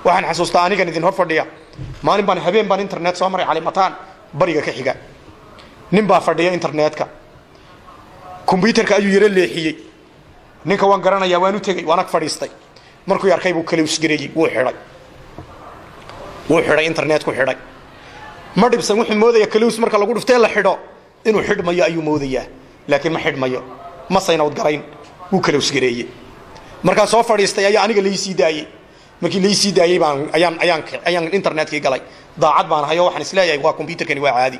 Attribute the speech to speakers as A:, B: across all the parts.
A: waxaan xasuustaa anigan idin hor fadhiya maalin baan habeen baan internet soo maray calimataan bariga ka xiga nin baa fadhiya internetka kombyutarka ayuu yaro leexiyey ninka waan garanayaa waan u tegey waan ag fadhiistay markuu arkay buu kalowsgareeyey wuu xidhay wuu xidhay internetku xidhay ma dhibsan wuxuu moodaya kalows marka lagu dhuftee la xidho inuu xidhmayo ayuu moodayaa laakiin ma xidhmayo ma saynawd garayn wuu kalowsgareeyey markaan soo fadhiistay ayaa aniga laysii daayey markii laysii daayey baan ayaan ayaan ayaan internetkii galay daacad baan ahay oo waxaan isleeyahay waa combyutarkani waa caadi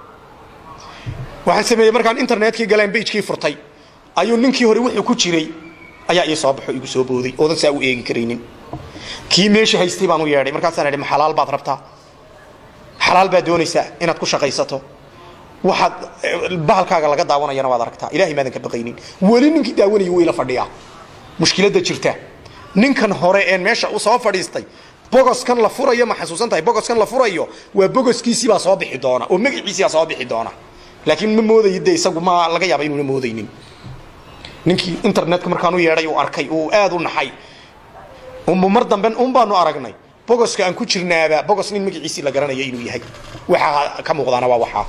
A: waxaan sameeyey markaan internetkii galeen bajkii furtay ayuu ninkii hore wuxuu ku jiray ayaa ii soo baxo igu soo booday oodan saa u eegi karaynin kii meesha haystay baan u yeedhay markaasaan idhi ma xalaal baad rabtaa xalaal baad doonaysaa inaad ku shaqaysato waxaad bahalkaaga laga daawanayana waad aragtaa ilahay maadan ka baqaynin weli ninkii daawanaya wuu ila fadhiyaa mushkiladda jirta ninkan hore een meesha u soo fadhiistay bogoskan la furayo ma xasuusan tahay bogoskan la furayo waa bogoskiisii baa soo bixi doona oo magaciisii baa soo bixi doona laakiin ma moodayo de isagu ma laga yaaba inuuna moodaynin ninkii internetka markaan u yeedhay uu arkay uu aad u naxay mar dambe un baanu aragnay bogoska aan ku jirnaaba bogos nin magaciisii la garanaya inuu yahay waxaa ka muuqdaana waa waxaa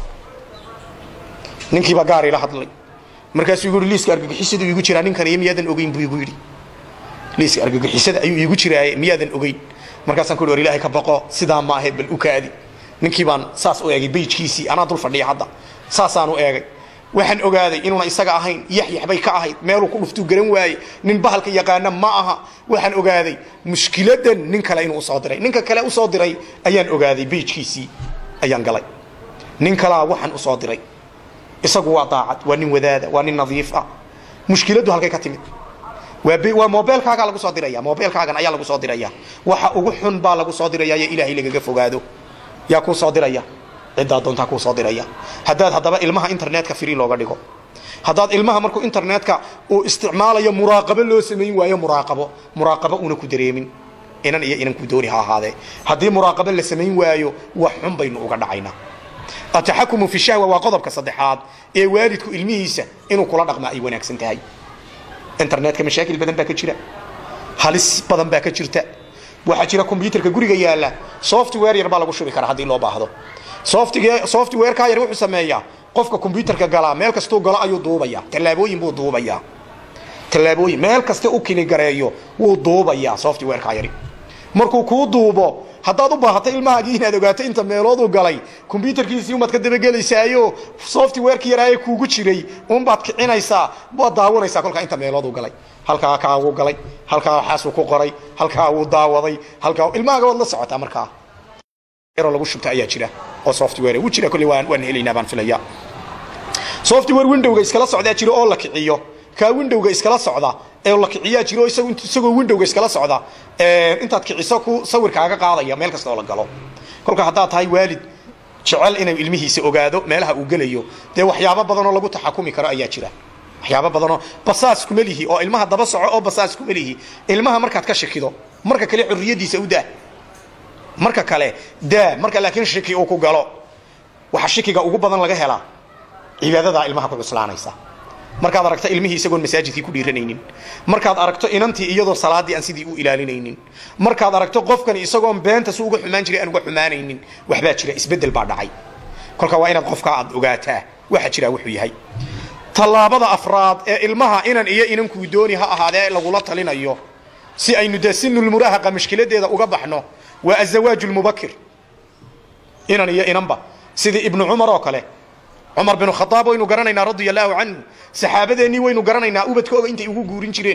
A: ninkiibaa gaar ila hadlay markaasuu igu yidhi liiska argagixisadu iigu jiraa ninkan iyo miyaadan ogeyn buu igu yidhi liiska argagixisada ayuu iigu jiraaye miyaadan ogeyn markaasaan ku yidhi war ilaahay ka baqo sidaa ma ahayd bal u kaadi ninkii baan saas u eegay beyjkiisii anaa dul fadhiya hadda saasaan u eegay waxaan ogaaday inuuna isaga ahayn yaxyax bay ka ahayd meeluu ku dhuftuu garan waaye nin bahalka yaqaana ma aha waxaan ogaaday mushkiladan nin kale inuu usoo diray ninka kale usoo diray ayaan ogaaday beyjkiisii ayaan galay nin kalaa waxaan usoo diray isagu waa daacad waa nin wadaada waa nin nadiif ah mushkiladdu halkay ka timid waa mobeelkaagaa lagu soo diraya mobeelkaagan ayaa lagu soo diraya waxa ugu xun baa lagu soo diraya yo ilaahay lagaga fogaado yaa kuu soo diraya ciddaa doontaa kuu soo diraya haddaad haddaba ilmaha internetka free looga dhigo haddaad ilmaha markuu internetka uu isticmaalayo muraaqabo loo samayn waayo muraaqabo muraaqabo una ku dareemin inan iyo inan ku dooni ha ahaadee haddii muraaqabo la samayn waayo wax xun baynu uga dhacaynaa ataxakumu fi shahwa waa qodobka saddexaad ee waalidku ilmihiisa inuu kula dhaqmaa ay wanaagsan tahay internetka mashaakil badan baa ka jira halis badan baa ka jirta waxaa jira combyutarka guriga yaala software yar baa lagu shubi karaa haddii loo baahdo softwareka yar wuxuu sameeyaa qofka combyutarka galaa meel kastuu galo ayuu duubaya tallaabooyin buu duubayaa tallaabooyin meel kaste u kiligareeyo wuu duubayaa softwareka yari markuu kuu duubo haddaad u baahato ilmahaagii inaad ogaato inta meelooduu galay combyutarkiisii umaad ka dabagelaysaayo softwareki yaraaye kuugu jiray unbaad kicinaysaa waad daawanaysaa kolkaa inta meelooduu galay halkaa kaa wuu galay halkaa waxaasuu ku qoray halkaa wuu daawaday halkaa ilmahaaga waad la socotaa markaa yaroo lagu shubta ayaa jira oo software wuu jira kolley waan waan helaynaa baan filaya software windowga iskala socdaa jira oo la kiciyo kaa windowga iskala socda ee la kiciyaa jiro isagu isagoo windowga iskala socda intaad kiciso ku sawirkaaga qaadaya meel kasta oo la galo kolka haddaad tahay waalid jecel inuu ilmihiisa ogaado meelaha uu gelayo dee waxyaabo badanoo lagu taxakumi karo ayaa jira waxyaabo badanoo basaas kuma lihi oo ilmaha daba soco oo basaas kuma lihi ilmaha markaad ka shakido marka kale xurriyadiisa u daa marka kale daa marka laakiin shiki uu ku galo waxa shikiga ugu badan laga helaa cibaadadaa ilmaha ku cuslaanaysa markaad aragto ilmihii isagoon masaajidkii ku dhiiranaynin markaad aragto inantii iyadoo salaadii aan sidii u ilaalinaynin markaad aragto qofkani isagoon beenta su uga xumaan jiray aan uga xumaanaynin waxbaa jira isbedel baa dhacay kolka waa inaad qofka aad ogaataa waxa jira wuxuu yahay tallaabada afraad ee ilmaha inan iyo inankuu dooni ha ahaadee lagula talinayo si aynu dee sinulmuraahaqa mashkiladeeda uga baxno waa azawaaju lmubakir inan iyo inanba sidii ibnu cumar oo kale cumar binu khadaab waynu garanaynaa radia allahu canhu saxaabadeennii waynu garanaynaa ubadkooga intay ugu guurin jireen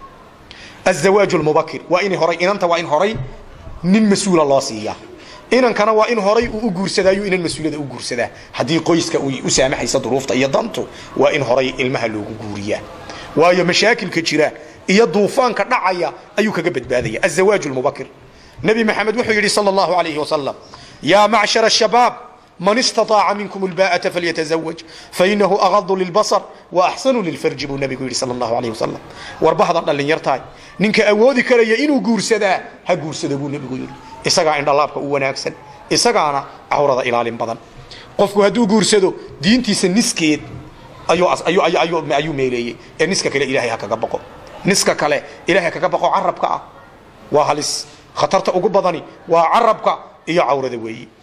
A: azawaaju lmubakir waa in horay inanta waa in horay nin mas-uula loo siiyaa inankana waa in horay uu u guursadaayo inan mas-uuliyada u guursadaa haddii qoyska uy u saamaxaysa duruufta iyo dantu waa in horay ilmaha loogu guuriyaa waayo mashaakilka jira iyo duufaanka dhacaya ayuu kaga badbaadaya azawaaju lmubakir nebi maxamed wuxuu yidhi sal allahu alayhi wasalam yaa macshar ashabaab man istaaaca minkum lbaa'ata falyatazawaj fainahu agadu lilbasar waaxsanu lilfarji buu nebigu yidhi sal allahu alayh wasalam warbahdan dhallinyartahay ninka awoodi karaya inuu guursadaa ha guursada buu nebigu yidhi isagaa indhalaabka u wanaagsan isagaana cawrada ilaalin badan qofku hadduu guursado diintiisa niskeed ayuu meeleeyey ee niska kale ilahay ha kaga baqo niska kale ilahay kaga baqo carabka ah waa halis khatarta ugu badani waa carabka iyo cawrada weeyi